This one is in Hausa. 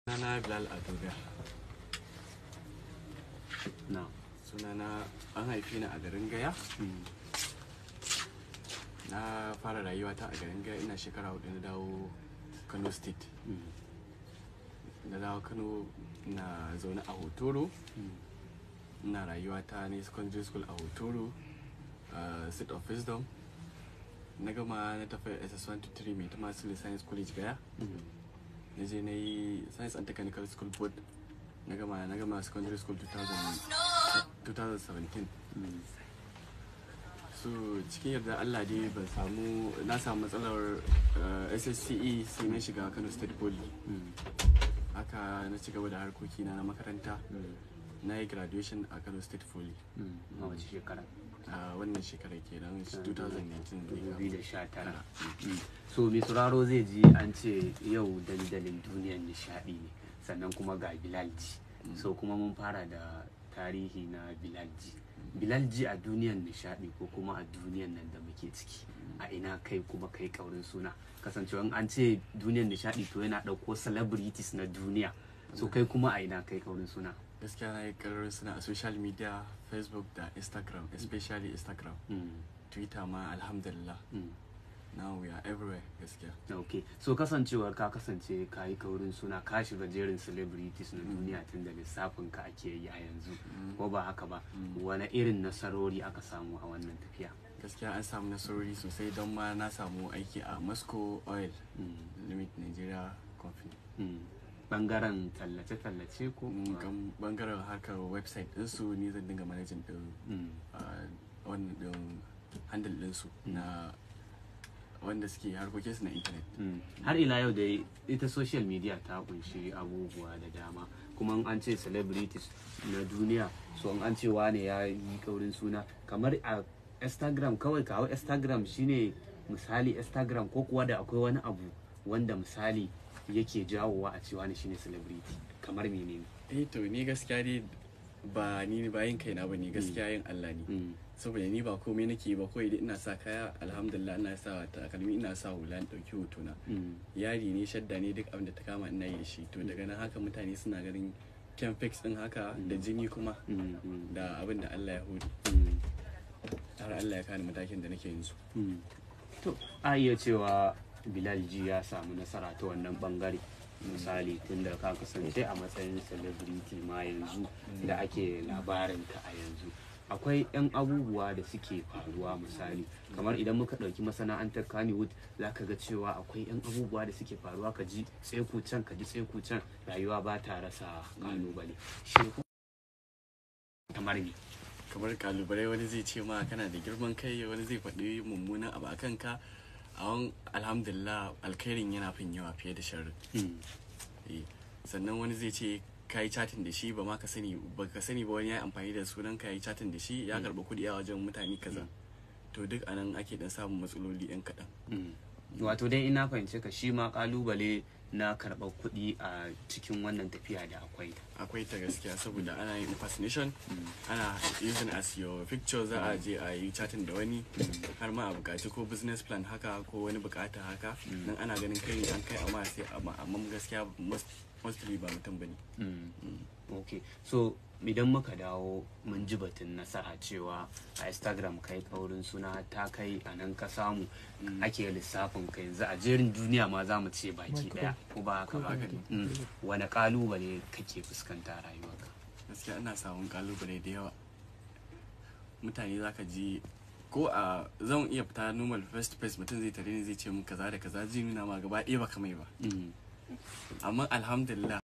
Sunana Bilal Adoga. na Sunana an haife ni a garin Gaya. Na fara rayuwata a garin Gaya ina shekara hudu na dawo Kano State. Na dawo Kano na zaune a Hotoro. Ina rayuwata ne secondary school a Hotoro. Uh, Seat of Wisdom. Na gama na tafi SS1 to 3 mai Tamasili Science College Gaya. na je na yi science and technical school board na gama na gama secondary school 2000 2017 so cikin yarda allah dai ban samu na samu matsalar uh, ssce sai na shiga kano state poly haka na ci gaba da harkokina na makaranta na yi graduation a kano state poly a wace shekara a wannan shekarar kenan 2019 2019 so mai sauraro zai ji an ce yau dandalin duniyar nishadi ne sannan kuma ga bilalji so kuma mun fara da tarihi na bilalji bilalji a duniyar nishadi ko kuma a duniyar nan da muke ciki a ina kai kuma kai kaurin suna kasancewa an ce duniyar nishadi to yana ɗauko celebrities na duniya so kai kuma a ina kai kaurin suna gaskiya na yi karar suna a social media facebook da instagram especially instagram Mm, twitter ma alhamdulillah mm. now we are everywhere gaskiya ok so kasancewar ka kasance ka yi kaurin suna ka shiga jerin celebrities na duniya tun da lissafin ka ake yi a yanzu ko ba haka ba wani irin nasarori aka samu a wannan tafiya gaskiya an samu nasarori sosai don ma na samu aiki a moscow oil Mm, limit nigeria company mm. bangaren tallace-tallace ko Mm, kan bangaren harkar website ɗinsu ni zan dinga manajin ɗin Mm, uh, wannan ɗin handle ɗinsu na wanda suke harkokinsu na intanet mm. har ila yau da ita social media ta kunshi abubuwa da dama kuma in an ce celebrities na duniya so in an ce wane ya yi kaurin suna kamar a instagram kawai kawo instagram shine misali instagram ko kuwa da akwai wani abu wanda misali yake jawowa a cewa ne shine celebrity kamar menene eh to ni gaskiya dai ba ni ba yin kaina ba ne gaskiya yin Allah ne Mm, saboda ni ba komai nake yi ba kawai dai ina sa kaya alhamdulillah ina sa takalmi ina sa hula in ɗauki hotuna mm, yari ne shadda ne duk abin da ta kama ina yi da shi to daga nan haka mutane suna ganin kyan fix din haka da jini kuma mm, mm, da abin da Allah ya hori mm, har Allah ya kani matakin da nake yanzu mm. to a iya cewa bilal ji ya samu nasara ta wannan bangare misali tun da ka kasance a matsayin celebrity ma yanzu da ake labarin ka a yanzu akwai 'yan abubuwa da suke faruwa misali kamar idan muka ɗauki masana'antar kannywood za ka ga cewa akwai 'yan abubuwa da suke faruwa ka ji tseku can ka ji tseku can rayuwa ba ta rasa kalubale shi kamar ne kamar kalubale wani zai ce ma kana da girman kai wani zai faɗi mummunan abu a kanka a wani alhamdulillah alkhairin yana fin yawa fiye da sharri Eh, sannan wani zai ce ka yi chatin da shi ba ma ka sani ba ka sani ba wani ya yi amfani da sunan ka yi chatin da shi ya karɓi kuɗi a wajen mutane kaza to duk anan ake dan samun matsaloli yan kaɗan Mm. wato dai ina fahimce ka shi ma kalubale na karɓar kuɗi a cikin wannan tafiya da akwai akwai ta gaskiya saboda ana yin impersonation ana using as your picture za a je a yi chatting da wani har ma a bukaci ko business plan haka ko wani bukata haka nan ana ganin kai ne an kai amma sai amma amma gaskiya most- mostly ba mutum bane ok so idan muka dawo mun ji batun nasara cewa a instagram kai kaurin suna ta kai a nan ka samu ake lissafin ka yanzu a jerin duniya ma za mu ce baki daya ko ba haka ba Haka ne. Mm. wani kalubale kake fuskanta a rayuwarka gaskiya ana samun kalubale da yawa mutane zaka ji ko a zan iya fita normal face to face mutum zai tare ni zai ce mun kaza da kaza zai nuna ma gaba ɗaya baka mai ba Mm. amma alhamdulillah